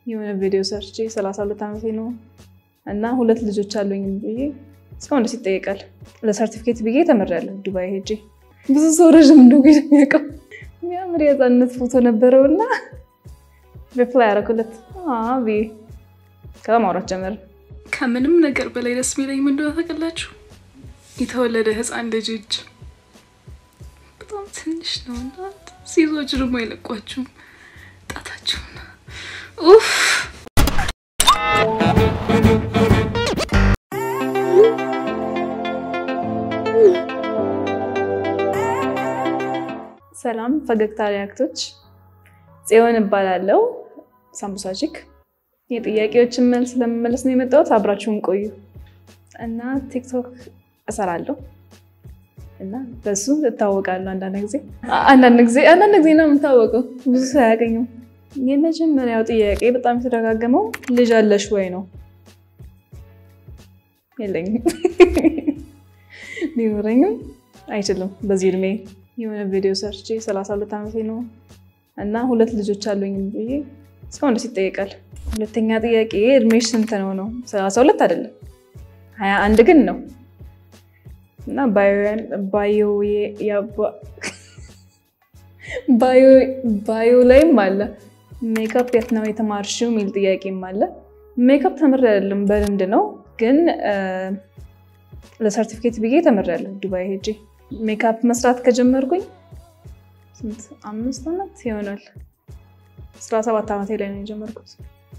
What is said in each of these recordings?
የሆነ ቪዲዮ ሰርቼ ሰላሳ ሁለት ዓመቴ ነው እና ሁለት ልጆች አሉኝ ብዬ እስካሁን ደስ ይጠየቃል። ለሰርቲፊኬት ብዬ ተምሬያለሁ ዱባይ ሄጄ። ብዙ ሰው ረዥም እንደው የሚያውቀው የሚያምር የህፃንነት ፎቶ ነበረው እና ሪፕላይ ያደረኩለት ብዬ ከዛ ማውራት ጀመርን። ከምንም ነገር በላይ ደስ የሚለኝ ምን እንደሆነ ታውቃላችሁ? የተወለደ ህፃን ልጅ እጅ በጣም ትንሽ ነው እና ሲዞች ደግሞ አይለቋችሁም ጣታችሁን ኡፍ ሰላም ፈገግታ ሪያክቶች፣ ጽዮን እባላለሁ። ሳምቡሳጂክ የጥያቄዎችን መልስ ለመመለስ ነው የመጣሁት። አብራችሁን ቆዩ እና ቲክቶክ እሰራለሁ እና በሱ እታወቃለሁ። አንዳንድ ጊዜ አንዳንድ ጊዜ አንዳንድ ጊዜ ነው የምታወቀው፣ ብዙ ሰው አያገኝም። የመጀመሪያው ጥያቄ በጣም የተደጋገመው ልጅ አለሽ ወይ ነው። የለኝም፣ ሊኖረኝም አይችልም በዚህ እድሜ። የሆነ ቪዲዮ ሰርቼ ሰላሳ ሁለት ዓመቴ ነው እና ሁለት ልጆች አሉኝ ብዬ እስካሁን ደስ ይጠየቃል። ሁለተኛ ጥያቄ እድሜሽ ስንት ነው ነው? ሰላሳ ሁለት አይደለም ሀያ አንድ ግን ነው እና ባዮ ላይም አለ ሜካፕ የት ነው የተማርሽው የሚል ጥያቄም አለ። ሜካፕ ተምሬ አይደለም በልምድ ነው ግን ለሰርቲፊኬት ብዬ ተምሬያለሁ ዱባይ ሄጄ። ሜካፕ መስራት ከጀመርኩኝ ስንት አምስት ዓመት ይሆናል። አስራ ሰባት ዓመቴ ላይ ነው የጀመርኩት።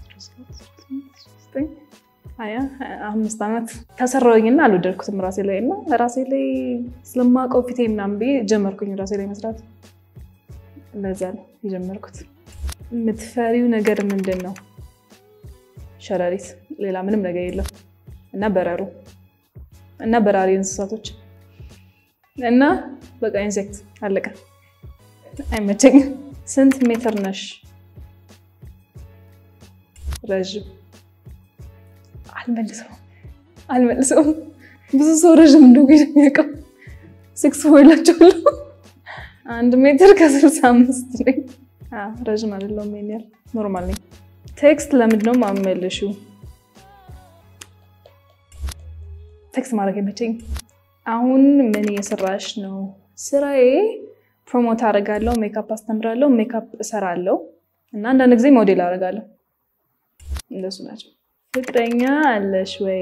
አምስት ዓመት ከሰራሁኝና አልወደድኩትም ራሴ ላይ እና ራሴ ላይ ስለማውቀው ፊቴ ምናምን ብዬ ጀመርኩኝ ራሴ ላይ መስራት። ለዛ ነው የጀመርኩት። የምትፈሪው ነገር ምንድን ነው? ሸረሪት፣ ሌላ ምንም ነገር የለም እና በረሮ እና በራሪ እንስሳቶች እና በቃ ኢንሴክት አለቀ። አይመቸኝም። ስንት ሜትር ነሽ? ረዥም አልመልሰውም አልመልሰውም። ብዙ ሰው ረዥም እንደው የሚያውቀው ሲክስ ፎይላቸዋለሁ። አንድ ሜትር ከስልሳ አምስት ነኝ። ረዥም አይደለሁም። ይሄን ያህል ኖርማል ነኝ። ቴክስት ለምንድን ነው የማመልሺው? ቴክስት ማድረግ አይመቸኝም። አሁን ምን እየሰራሽ ነው? ስራዬ ፕሮሞት አደርጋለሁ፣ ሜካፕ አስተምራለሁ፣ ሜካፕ እሰራለሁ እና አንዳንድ ጊዜ ሞዴል አደርጋለሁ። እንደሱ ናቸው። ፍቅረኛ አለሽ ወይ?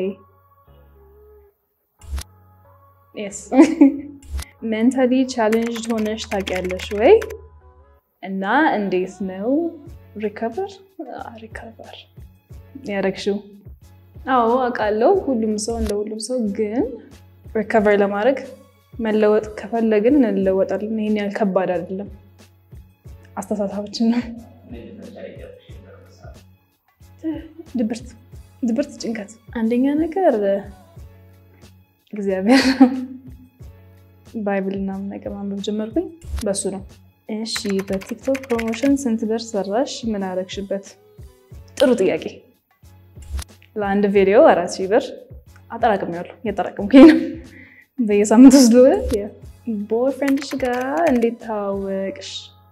ስ ሜንታሊ ቻሌንጅ ሆነሽ ታውቂያለሽ ወይ? እና እንዴት ነው ሪከቨር ሪከቨር ያደረግሽው? አዎ አውቃለሁ። ሁሉም ሰው እንደ ሁሉም ሰው ግን ሪከቨር ለማድረግ መለወጥ ከፈለግን እንለወጣለን። ይሄን ያህል ከባድ አይደለም። አስተሳሰባችን ነው። ድብርት፣ ድብርት፣ ጭንቀት። አንደኛ ነገር እግዚአብሔር ባይብል ምናምን ነገር ማንበብ ጀመርኩኝ። በሱ ነው። እሺ፣ በቲክቶክ ፕሮሞሽን ስንት ብር ሰራሽ? ምን አረግሽበት? ጥሩ ጥያቄ። ለአንድ ቪዲዮ አራት ሺህ ብር አጠራቅሜያለሁ። እየጠራቀምኩኝ ነው በየሳምንቱ ስለሆነ። ቦይፍሬንድሽ ጋር እንዴት ታወቅሽ?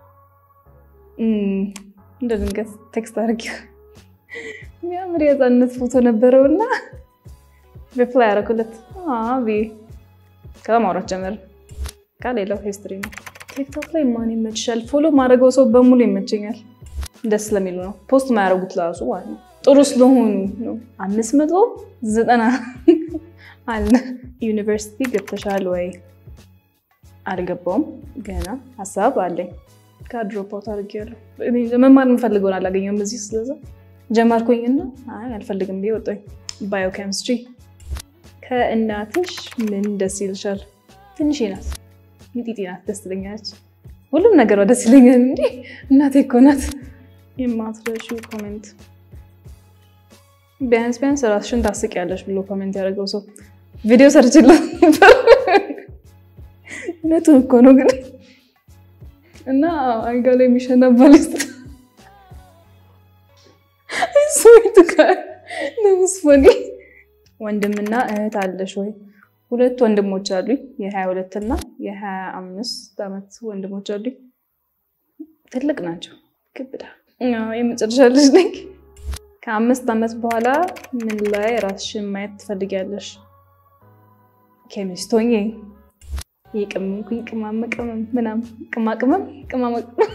እንደ ድንገት ቴክስት አድርጊ የሚያምር የህፃንነት ፎቶ ነበረው እና ሪፕላይ ያደረኩለት ብዬ ከዛ ማውራት ጀመርን። ሌላው ሂስትሪ ነው። ቲክቶክ ላይ ማን ይመችሻል? ፎሎ ማድረገው ሰው በሙሉ ይመቸኛል። ደስ ስለሚሉ ነው። ፖስት ማያደርጉት ለራሱ ማለት ነው ጥሩ ስለሆኑ ነው። አምስት መቶ ዘጠና አለ። ዩኒቨርሲቲ ገብተሻል ወይ? አልገባውም ገና ሀሳብ አለኝ። ከድሮፕ አውት አድርጌያለሁ። መማር የምፈልገውን አላገኘሁም እዚህ። ስለዛ ጀመርኩኝና አይ አልፈልግም ብዬ ወጣኝ። ባዮኬሚስትሪ። ከእናትሽ ምን ደስ ይልሻል? ትንሽ ናት፣ ሚጢጢ ናት፣ ደስ ትለኛለች። ሁሉም ነገሯ ደስ ይለኛል። እንዲ እናቴ እኮ ናት። የማትረሺው ኮሜንት ቢያንስ ቢያንስ ራስሽን ታስቂያለሽ ብሎ ኮሜንት ያደረገው ሰው ቪዲዮ ሰርችለት ነበር። እውነቱን እኮ ነው ግን እና አልጋ ላይ የሚሸና ባሊስት ስዊት ጋር ለምስፎኒ ወንድምና እህት አለሽ ወይ? ሁለት ወንድሞች አሉኝ። የሀያ ሁለት እና የሀያ አምስት ዓመት ወንድሞች አሉኝ። ትልቅ ናቸው። ክብዳ የመጨረሻ ልጅ ነኝ። ከአምስት ዓመት በኋላ ምን ላይ ራስሽን ማየት ትፈልጊያለሽ? ኬሚስት ሆኜ የቅመምኩኝ ቅመም ቅመም ምናምን ቅማ ቅመም ቅመማ ቅመም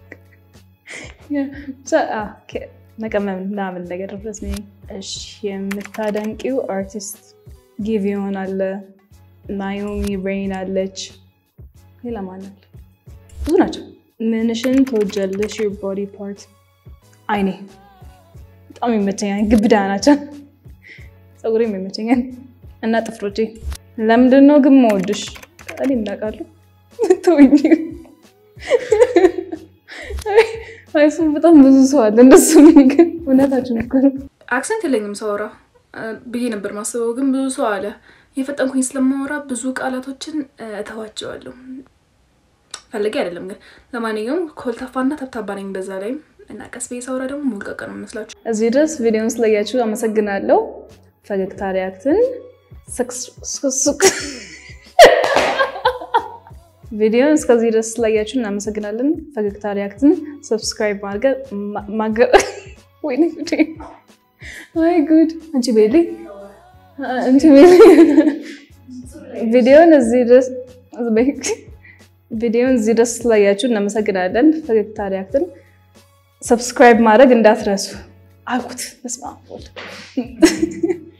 መቀመም ምናምን ነገር ድረስ ነኝ። እሺ የምታደንቂው አርቲስት ጊቪዮን አለ፣ ናዮሚ ብሬን አለች፣ ሌላ ማን አለ? ብዙ ናቸው። ምንሽን ትወጃለሽ? ዩር ቦዲ ፓርት አይኔ በጣም ይመቸኛል። ግብዳ ናቸው። ፀጉሬም ይመቸኛል እና ጥፍሮቼ። ለምንድን ነው ግን መወድሽ? እኔ እናውቃለሁ። ተወኝ። እሱም በጣም ብዙ ሰው አለ እንደሱ ግን እውነታችን እኮ ነው። አክሰንት የለኝም ሳወራ ብዬ ነበር ማስበው፣ ግን ብዙ ሰው አለ። የፈጠንኩኝ ስለማወራ ብዙ ቃላቶችን እተዋቸዋለሁ። ፈልጌ አይደለም ግን፣ ለማንኛውም ኮልታፋና ተብታባ ነኝ በዛ ላይም እና ቀስ ብዬ ሳወራ ደግሞ ሞልቀቅ ነው መስላችሁ። እዚህ ድረስ ቪዲዮን ስላያችሁ አመሰግናለሁ። ፈገግታ ሪያክትን ስክሱቅ ቪዲዮን እስከዚህ ድረስ ስላያችሁ እናመሰግናለን። ፈገግታ ሪያክትን ሰብስክራይብ ማድረግ ወይኔ ጉዴ! አይ ጉድ! አንቺ ቤሊ አንቺ ቤሊ ቪዲዮን እዚህ ድረስ ቪዲዮን እዚህ ድረስ ስላያችሁ እናመሰግናለን። ፈገግታ ሪያክትን ሰብስክራይብ ማድረግ እንዳትረሱ አልኩት። በስመ አብ ወልድ